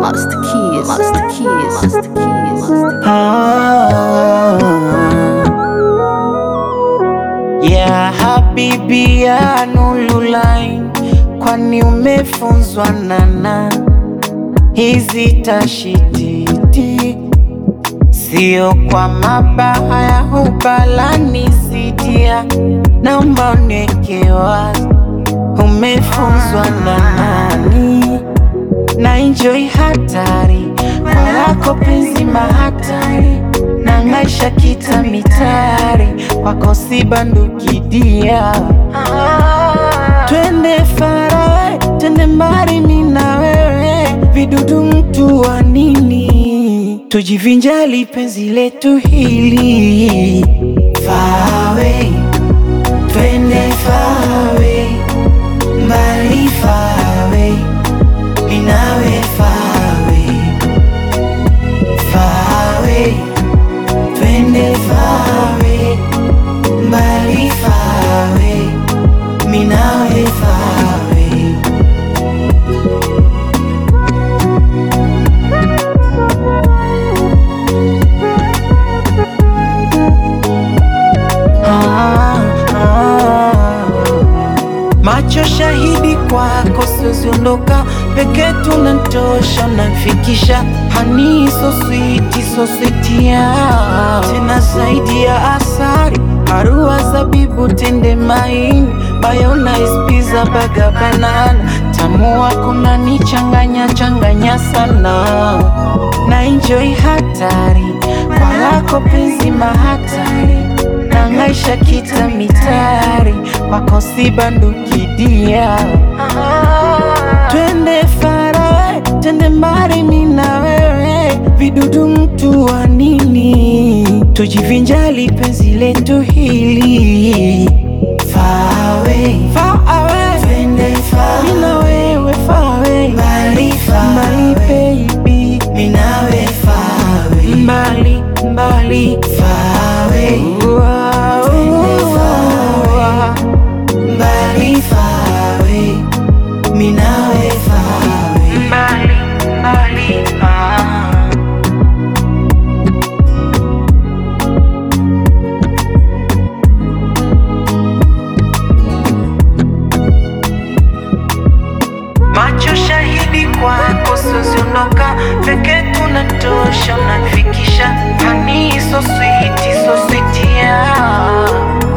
Master Keys, Master Keys, Master Keys, Master Keys. Ah, ya habibi ya Nurulain, kwani umefunzwa nana hizi tashititi, sio kwa mabaha ya hubalani sidia, naomba uniweke wazi, umefunzwa na nani? na enjoy hatari kwa lako penzi mahatari na ngaisha kita mitari kwako si bandukidia twende farawe twende mbali mi na wewe vidudu mtu wa nini tujivinjali penzi letu hili fawe twende fawe mbali fawe minawe fawe fawe twende fawe mbali fawe minawe fawe ah, ah. Macho shahidi kwako, sioziondoka peke tunantosha, unamfikisha hani so sweet, so sweet ya tena zaidi ya asari, arua zabibu, tende maini, mayonnaise, pizza, baga, banana, tamu wako nanichanganya changanya sana, na enjoy hatari kwa lako penzi mahatari nangaisha kita mitari kwako si bandukidia twende farawe twende mbali mi na wewe vidudu mtu wa nini tujivinjali penzi letu hili fawe fawe twende fawe mi na wewe fawe mbali fawe baby mi nawe fawe mbali mbali fawe twende fawe mbali fawe mi nawe fawe mbali mbali ah. Macho shahidi kwako, sioziondoka peke tunatosha, unafikisha hani so sweet, so sweet yeah.